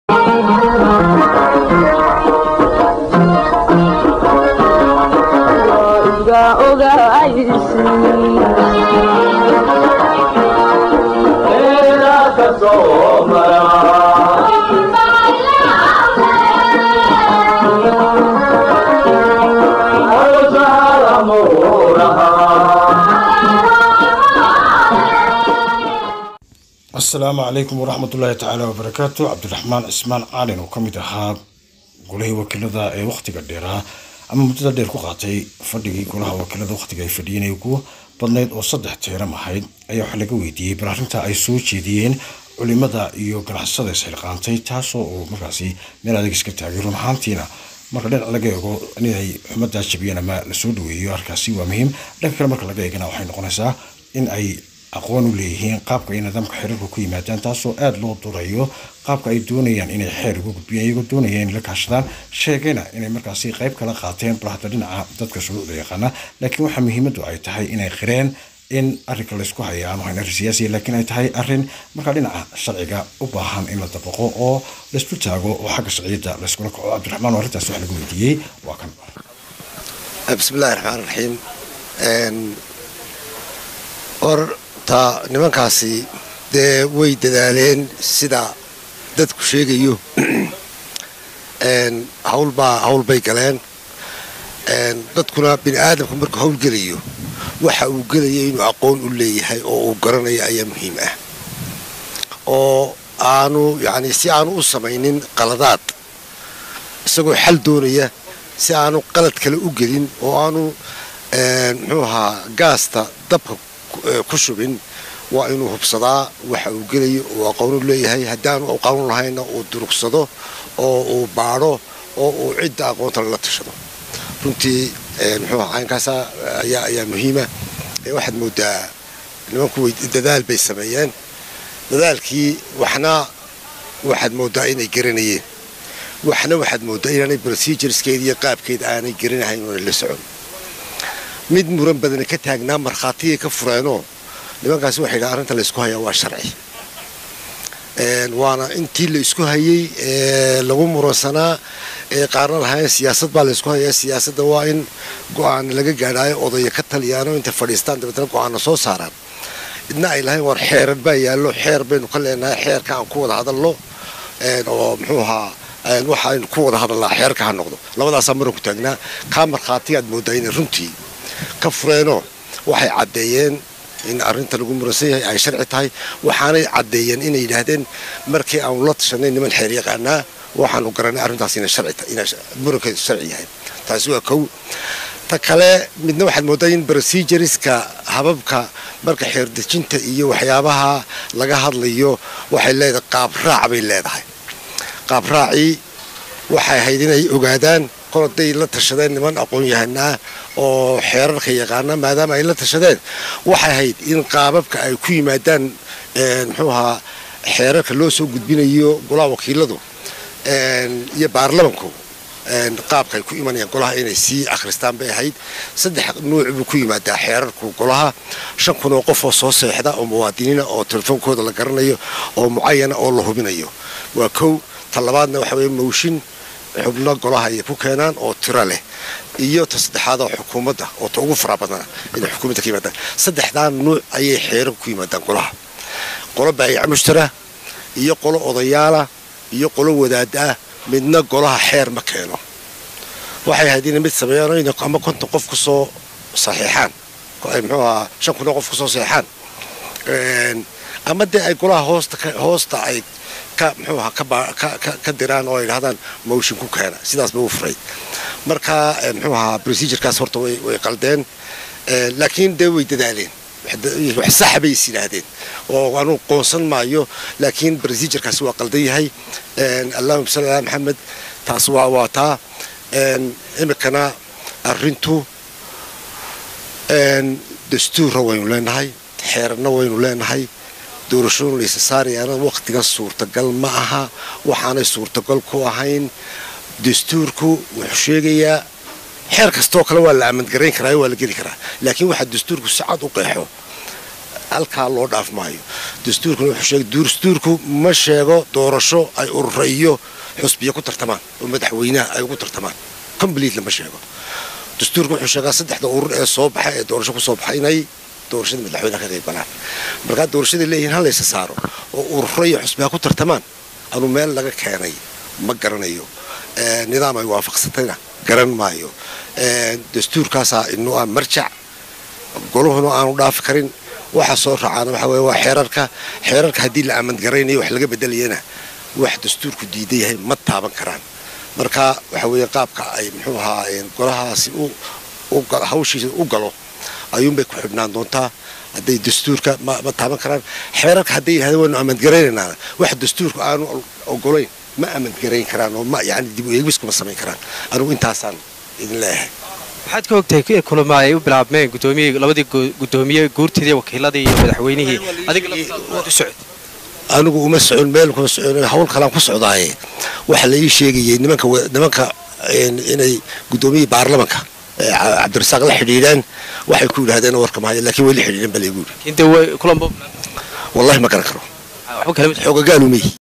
asalaamu calaykum waraxmatullaahi tacaala wabarakaatu cabdiraxmaan cismaan caalin oo ka mid ahaa golihii wakiilada ee wakhtiga dheeraa ama muddada dheer ku qaatay fadhigii golaha wakiilada wakhtiga ay fadhiyeen ee ugu badnayd oo saddex teeram ahayd ayaa waxaa laga weydiiyey bal arrinta ay soo jeediyeen culimada iyo ganacsada isxilqaantay taasoo uu markaasi meel adeeg iska taagay run ahaantiina marka dhinac laga eego inay xumadaa jabiyeen ama lasoo dhaweeyo arkaasi waa muhiim dhanka kale marka laga eegana waxay noqonaysaa in ay aqoon u leeyihiin qaabka ay nidaamka xiriirka ku yimaadaan taasoo aada loo durayo qaabka ay doonayaan inay xeer uga gudbiyaan iyagoo doonaya inay la kaashadaan sheegayna inay markaasi qayb kala qaateen bal hadda dhinaca dadka shuruucda yaqaana laakiin waxaa muhiimaddu ay tahay inay qireen in arrinka laysku haya aanu hayn arrin siyaasiya laakiin ay tahay arrin markaa dhinaca sharciga u baahan in la dabaqo oo laysku taago oo xagga sharciyadda layskula kaco cabdiraxmaan oo arrintaas wax lagu weydiiyey waa kan bismillahi raxmaan raxiim horta nimankaasi dee way dadaaleen sida dadku sheegayo hawlbaa hawl bay galeen dadkuna bini aadamku markuu hawl gelayo waxa uu gelaya inuu aqoon u leeyahay oo uu garanayo ayaa muhiim ah oo aanu yacni si aanu u samaynin qaladaad isagoo xal doonaya si aanu qalad kale u gelin oo aanu muxuu ahaa gaasta dabka ku shubin waa inuu hubsadaa waxa uu gelayo uu aqoon u leeyahay haddaanu aqoon lahayna uu durugsado oo uu baadho oo uu cidda aqoonta lala tashado runtii muxuu aha caynkaasa ayaa ayaa muhiima waxaad moodaa nimanku way dadaal bay sameeyeen dadaalkii waxna waxaad moodaa inay garanayeen waxna waxaad moodaa inaanay procedureskeeda iyo qaabkeeda aanay garanahayn oona la socon mid muran badana ka taagnaa markhaatiyay ka fureenoo nimankaasi waxay dhaha arrinta laysku hayaa waa sharci waana intii la isku hayey lagu muransanaa ee qaarna lahayn siyaasad baa laysku hayaa siyaasadda waa in go-aana laga gaadhaayo odaya ka taliyaano intay fadhiistaan dabeetna go-aana soo saaraan idna ay lahayn war xeerar baa yaallo xeer baynu ka leenahay xeerka aan ku wada hadalno oo muxuu ahaa waxaynu ku wada hadalnaa xeerka ha noqdo labadaasaa muranku taagnaa kaa markhaatiyaad moodaa inay runtii ka fureenoo waxay caddeeyeen in arrinta lagu muransan yahay ay sharci tahay waxaanay caddeeyeen inay yidhaahdeen markii aanu la tashanay niman xeer yaqaanaa waxaanu garanay arrintaas inay murankeedu sharci yahay taasi waa kow ta kale midna waxaad moodaa in procedureska hababka marka xeerdejinta iyo waxyaabaha laga hadlayo waxay leedahay qaabraac bay leedahay qaabraacii waxay ahayd inay ogaadaan kol hadday la tashadeen niman aqoon-yahanaa oo xeerarka yaqaana maadaama ay la tashadeen waxay ahayd in qaababka ay ku yimaadaan muxuu ahaa xeerarka loo soo gudbinayo golaha wakiiladu iyo baarlamanku qaabka ay ku imanayaan golaha inay sii akhristaan bay ahayd saddex nuuc buu ku yimaadaa xeerarku golaha shan kun oo qof oo soo seexda oo muwaadiniina oo telefoonkooda la garanayo oo mucayana oo la hubinayo waa kow ta labaadna waxa weye mawshin xubno golaha ay ku keenaan oo tiro leh iyo ta saddexaad oo xukuumadda oo ta ugu fara badana inay xukuumadda ka yimaadaan saddexdaa nuuc ayay xeerarku ku yimaadaan golaha qolo baayic mushtara iyo qolo odayaala iyo qolo wadaada ah midna golaha xeer ma keeno waxay ahayd inay mid sameeyaan in ama konton qof kusoo saxiixaan muxuu ahaa shan kun oo qof kusoo saxiixaan ama dee ay golaha hoosta hoosta ay ka muxuu ahaa ka diraan oo ay dhahdaan motion ku keena sidaas ba u furay marka muxuu ahaa procedurekaas horta way qaldeen laakiin dee way dadaaleen wax saxa bay is yidhaahdeen oo anuu qoonsan maayo laakiin procedurekaasi waa qaldan yahay allahuma salli ala maxamed taas waa waa taa imikana arrintu dastuurra waynu leenahay xeerarna waynu leenahay doorashooyin laysa saarayaana wakhtigan suurtagal ma aha waxaanay suurtagal ku ahayn dastuurku wuxuu sheegayaa xeer kastoo kale waa la amandgarayn karaa waa la geli karaa laakiin waxaa dastuurku si cad u qeexo halkaa loo dhaaf maayo dastuurkuna wuxuu sheegay dastuurku ma sheego doorasho ay urura iyo xusbiya ku tartamaan oo madaxweynaha ay ugu tartamaan completely ma sheego dastuurku wuxuu sheegaa saddexda urur ee soo baxa ee doorasho ku soo baxa inay doorashada madaxweynaha ka qayb galaan markaa doorashaday leeyihiin ha laysa saaro oo ururo iyo xusbiya ku tartamaan anuu meel laga keenay ma garanayo nidaam ay waafaqsatayna garan maayo dastuurkaasaa inuu ah marjac goluhuna aanu dhaafi karin waxa soo raacaan waxa weye waa xeerarka xeerarka haddii la amandgaraynayo wax laga bedelayana wax dastuurku diidan yahay ma taaban karaan marka waxa weeye qaabka ay muxuu ahaa golahaasi hawshiisa u galo ayuunbay ku xidhnaan doontaa hadday dastuurka ma taaban karaan xeerarka hadday yidhahdeen waynu amandgaraynaynaa wax dastuurku aanu ogolayn ma amandgarayn karaan oo ma yani dib u eegis kuma samayn karaan anugu intaasaan idin leeyahay waxaad ka ogtahay kulama ay u bilaabmeen gudoomiyii labadii gudoomiye guurtidii wakiiladii iyo madaxweynihii adiga waad u socod anigu uma socon meel kuma socon hawl kalaan ku socdaaye waxaa la ii sheegayay nimanka nimanka inay gudoomiyihii baarlamanka cabdirasaaq la xidhiidhaan waxay ku yidhahdeen warka mahaya laakiin way la xidhiidhan baa laygu yidhi inta kulanba wallahi ma garan karo waxba kale xoogagaalumay